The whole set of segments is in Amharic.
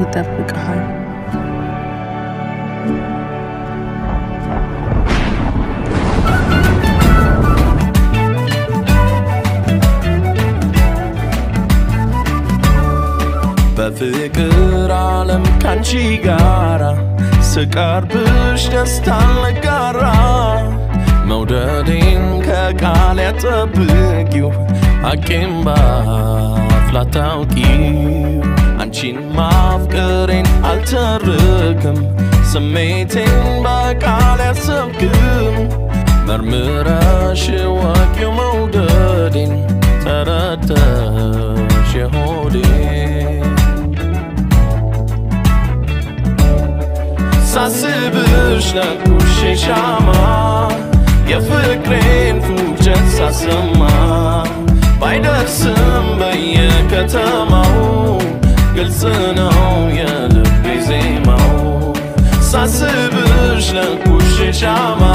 ይጠብቅሃል። በፍቅር ዓለም ካንቺ ጋራ ስቀርብሽ ደስታን ልጋራ መውደዴን ከቃል ያጠብቂው አቄም ባፍ ላታውቂው አንቺን ማፍቀሬን አልተርክም ስሜቴን በቃል ያሰብክም መርምረሽ ወቂው መውደዴን ተረተሽ የሆዴን ሳስብሽ ለኩሽ ሻማ የፍቅሬን ፉጨት ሳሰማ ባይደርስም በየከተማው ግልጽ ነው የልቤ ዜማው ሳስብሽ ለኩሽ ሻማ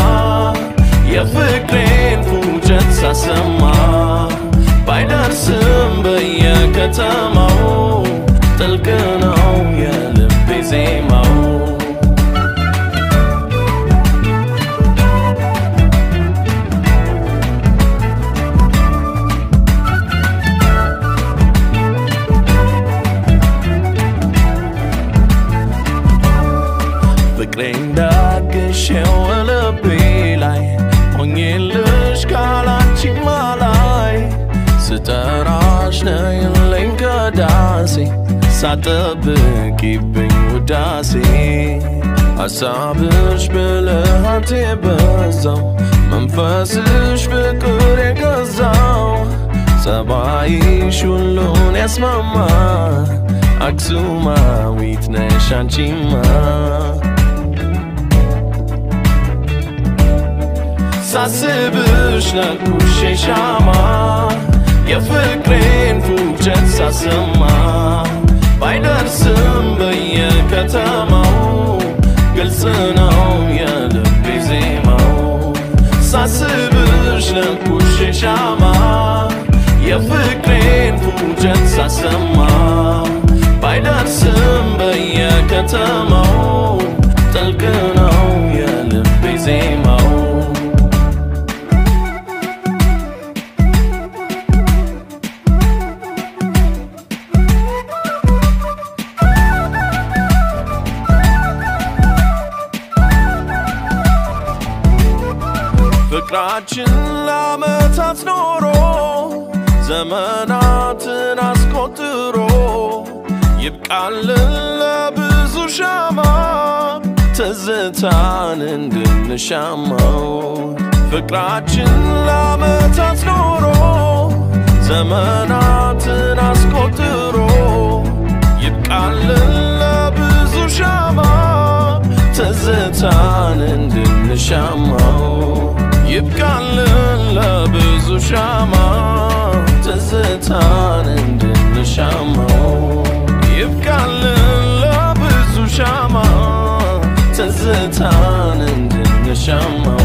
የፍቅሬን ፉጨት ሳሰማ ባይደርስም በየከተማው ጥልቅ ነው የልቤ ዜማው ፍቅሬን ዳግሼው ልቤ ላይ ሆኜልሽ ካላንቺ ማላይ ስጠራሽ ነይልኝ ከዳሴ ሳጠብቂብኝ ውዳሴ ሐሳብሽ ብልሃት የበዛው መንፈስሽ ፍቅር የገዛው ጸባይሽ ሁሉን ያስማማ አክሱማዊት ነሽ አንቺማ ሳስብሽ ለኩሽ ሻማ የፍቅሬን ፉጨት ሳሰማ ባይደርስም በየከተማው ግልጽ ነው የልቤ ዜማው ሳስብሽ ለኩሽ ሻማ የፍቅሬን ፉጨት ሳሰማ ባይደርስም በየከተማው ጥልቅ ነው የልቤ ዜማው ፍቅራችን ለዓመታት ኖሮ ዘመናትን አስቆጥሮ ይብቃልን ለብዙ ሻማ ትዝታን እንድንሻማው ፍቅራችን ለዓመታት ኖሮ ዘመናትን አስቆጥሮ ይብቃልን ለብዙ ሻማ ትዝታን እንድንሻማው ይብቃልን ለብዙ ሻማ ትዝታን እንድንሻማው ይብቃልን ለብዙ ሻማ ትዝታን እንድንሻማው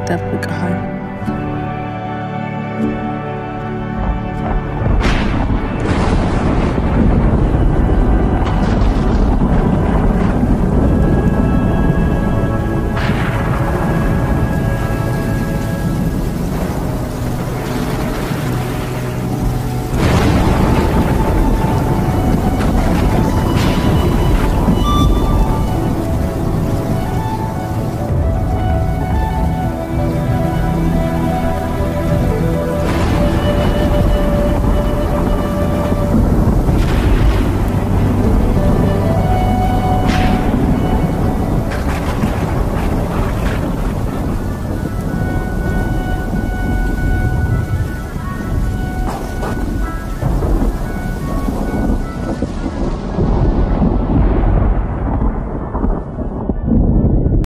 ይጠብቃል።